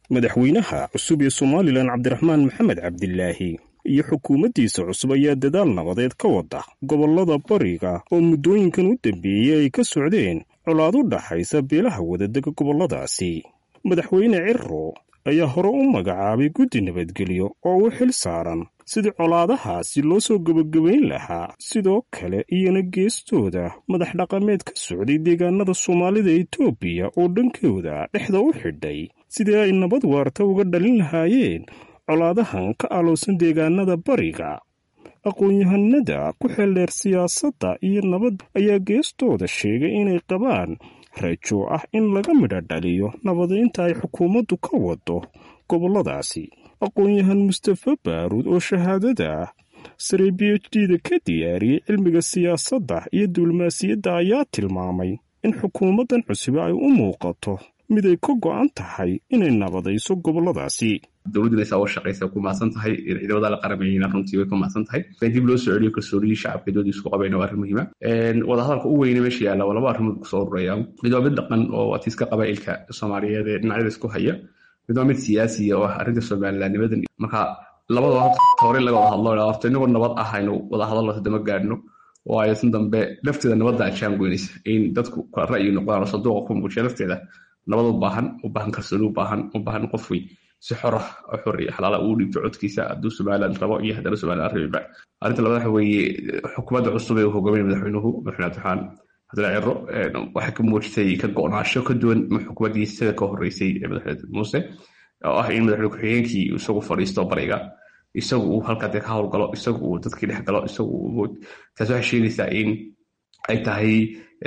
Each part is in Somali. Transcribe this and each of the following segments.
madaxweynaha cusub ee somalilan cabdiraxmaan maxamed cabdilaahi iyo xukuumaddiisa cusub ayaa dadaal nabadeed ka wada gobollada bariga oo muddooyinkan u dambeeyey ay ka socdeen colaad u dhaxaysa beelaha wadadega gobolladaasi madaxweyne ciro ayaa hore u magacaabay guddi nabadgelyo oo u xil saaran sidii colaadahaasi loo soo gebagabayn lahaa sidoo kale iyana geestooda madax dhaqameed ka socday deegaanada soomaalida etoobiya oo dhankooda dhexda u xidhay sidii ay nabad waarta uga dhalin lahaayeen colaadahan ka alowsan deegaanada bariga aqoon-yahanada ku xeeldheer siyaasadda iyo nabad ayaa geestooda sheegay inay qabaan rajo ah in laga midho dhaliyo nabadaynta ay xukuumaddu ka wado gobolladaasi aqoon-yahan mustafa baaruud oo shahaadada ah sare b h d da ka diyaariyey cilmiga siyaasadda iyo diblomaasiyadda ayaa tilmaamay in xukuumaddan cusub ay u muuqato mid ay ka go'an tahay inay nabadayso gobolladaasi dowladduna saa u shaqaysa ku mahadsan tahay ciidamada la qaramayna runtii way ku mahadsan tahay in dib loo soo celiyo kalsooniyii shacabka doodii isku qabayna waa arrin muhiima wadahadalka u weyne meesha yaalla waa laba arrimood kusoo ururaya mid waa mid dhaqan oo atiiska qabaa'ilka soomaaliyeed ee dhinacyada isku haya mid waa mid siyaasiya oo ah arrinta somalilandnimadan marka labada hore laga wada hadlo horta inagoo nabad ah aynu wada hadalno hadama gaadhno oo aysan dambe lafteeda nabadda ajaan goynaysa in dadku kala ra'yi noqdaan oo saduuqa ku muujiya lafteeda nabad u baahan u baahan kalsooni u baahan u baahan qofkii si xor ah oo xor iyo xalaala uu dhiibto codkiisa hadduu somaliland rabo iyo haddana somaliland rabiba arrinta labaad waxa weeye xukuumadda cusub ee uu hogaaminaya madaxweynuhu madaxweyne abdiraxmaan cabdilla ciro waxay ka muujisay ka go'naasho ka duwan xukuumaddii sida ka horreysay ee madaxweyne muuse oo ah in madaxweyne ku-xigeenkii isagu fadhiisto bariga isagu uu halkaa dee ka howlgalo isagu uu dadkii dhex galo isagu taas waxay sheegaysaa in ay tahay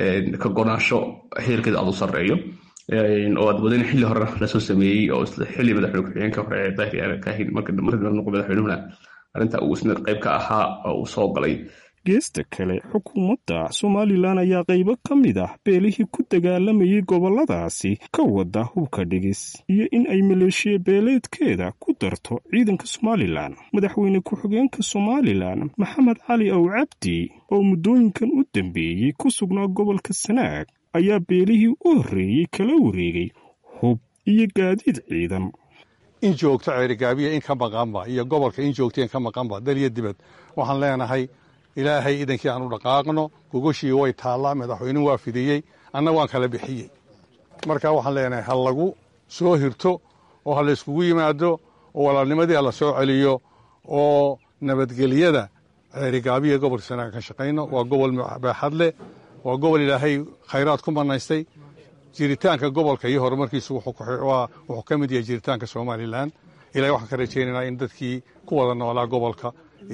ka go'naasho heerkeeda aad u sarreeyo oo aad wadin xilli hore lasoo sameeyey oo xilli madaxweyne ku-xigeenka hore ee daahir kaahin marka noqo madaxweynuhuna arrinta uu isna qayb ka ahaa oo uu soo galay geesta kale xukuumadda somalilan ayaa qaybo ka mid ah beelihii ku dagaalamayay gobolladaasi ka wada hubka dhigis iyo in ay maleeshiya beeleedkeeda ku darto ciidanka somalilan madaxweyne ku-xigeenka somalilan maxamed cali ow cabdi oo muddooyinkan u dambeeyey ku sugnaa gobolka sanaag ayaa beelihii u horreeyey kala wareegay hub iyo gaadiid ciidan in joogto ceerigaabiya in ka maqanba iyo gobolka in joogto in ka maqanba daliyo dibad waxaan leenahay ilaahay idankii aan u dhaqaaqno gogoshii way taallaa madaxweynuhu waa fidiyey anna waan kala bixiyey marka waxaan leenahay ha lagu soo hirto oo ha layskugu yimaado oo walaalnimadii ha la soo celiyo oo nabadgelyada ceerigaabiya gobolka sanaaga ka shaqayno waa gobol baaxad leh waa gobol ilaahay khayraad ku manaystay jiritaanka gobolka iyo horumarkiisu wuxuu ka mid yahay jiritaanka somalilan ilahay waxaan ka rajaynaynaa in dadkii ku wada noolaa gobolka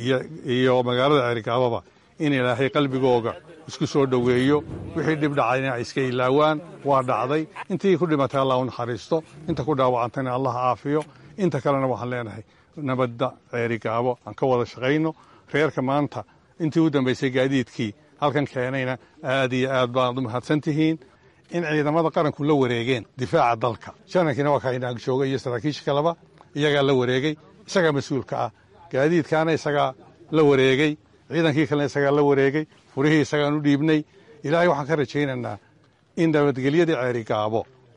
iyo magaalada ceerigaababa in ilaahay qalbigooga isku soo dhoweeyo wixii dhib dhacayna ay iska ilaawaan waa dhacday intii ku dhimatay allah u naxariisto inta ku dhaawacantayna allah caafiyo inta kalena waxaan leenahay nabadda ceerigaabo aan ka wada shaqayno reerka maanta intii u dambaysay gaadiidkii halkan keenayna aad iyo aad baad u mahadsan tihiin in ciidamada qaranku la wareegeen difaaca dalka janarkiina waa kaa inaag jooga iyo saraakiisha kaleba iyagaa la wareegay isagaa mas-uulka ah gaadiidkaana isagaa la wareegay ciidankii kalena isagaa la wareegay furihii isagaan u dhiibnay ilaahay waxaan ka rajaynaynaa in nabadgelyadii ceerigaabo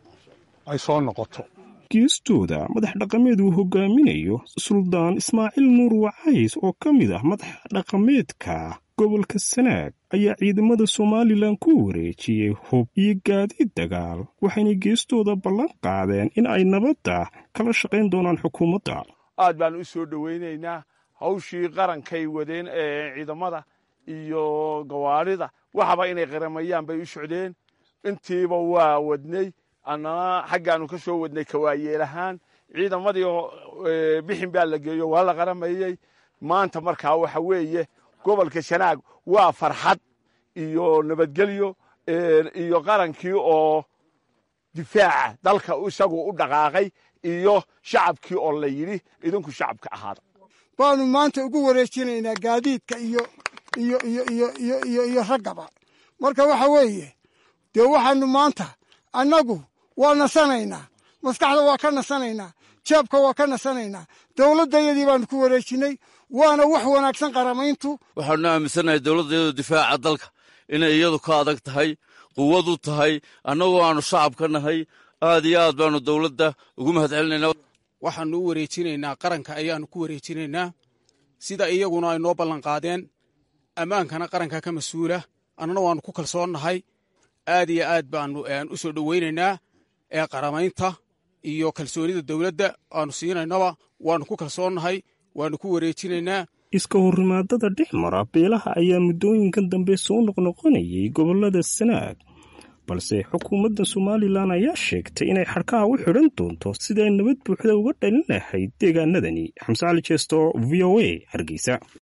ay soo noqoto geestooda madax dhaqameed uu hogaaminayo suldaan ismaaciil nuur wacays oo ka mid ah madax dhaqameedka gobolka sanaag ayaa ciidamada somalilan ku wareejiyey hub iyo gaadiid dagaal waxayna geestooda ballan qaadeen in ay nabadda kala shaqayn doonaan xukuumadda aad baan u soo dhowaynaynaa hawshii qarankay wadeen ee ciidamada iyo gawaarida waxaba inay qaramayaan bay u socdeen intiiba waa wadnay annana xaggaanu ka soo wadnay kawaayeelahaan ciidamadii bixin baa la geeyo waa la qaramayey maanta markaa waxa weeye gobolka shanaag waa farxad iyo nabadgelyo iyo qarankii oo difaaca dalka isagu u dhaqaaqay iyo shacabkii oo la yidhi idinku shacabka ahaada baanu maanta ugu wareejinaynaa gaadiidka iyo iyo iyo iyo iyo iyo iyo raggaba marka waxa weeye dee waxaanu maanta annagu waa nasanaynaa maskaxda waa ka nasanaynaa jeebka waa ka nasanaynaa dowladdayadii baanu ku wareejinnay waana wax wanaagsan qaramayntu waxaanu aaminsannahay dowladdeedu difaaca dalka inay iyadu ka adag tahay quwad u tahay annagoo aanu shacab ka nahay aad iyo aad baanu dowladda ugu mahad celinaynaa waxaanu u wareejinaynaa qaranka ayaannu ku wareejinaynaa sida iyaguna ay noo ballanqaadeen ammaankana qaranka ka mas-uula annana waannu ku kalsoonnahay aad iyo aad baannu u soo dhowaynaynaa ee qaramaynta iyo kalsoonida dowladda aanu siinaynaba waannu ku kalsoonnahay waannu ku wareejinaynaa iska horrimaadada dhex mara beelaha ayaa muddooyinkan dambe soo noqnoqonayay gobollada sanaag balse xukuumadda somalilan ayaa sheegtay inay xadhkaha u xidhan doonto siday nabad buuxda uga dhalin lahayd deegaanadani xamse cali jeesto v o a hargeysa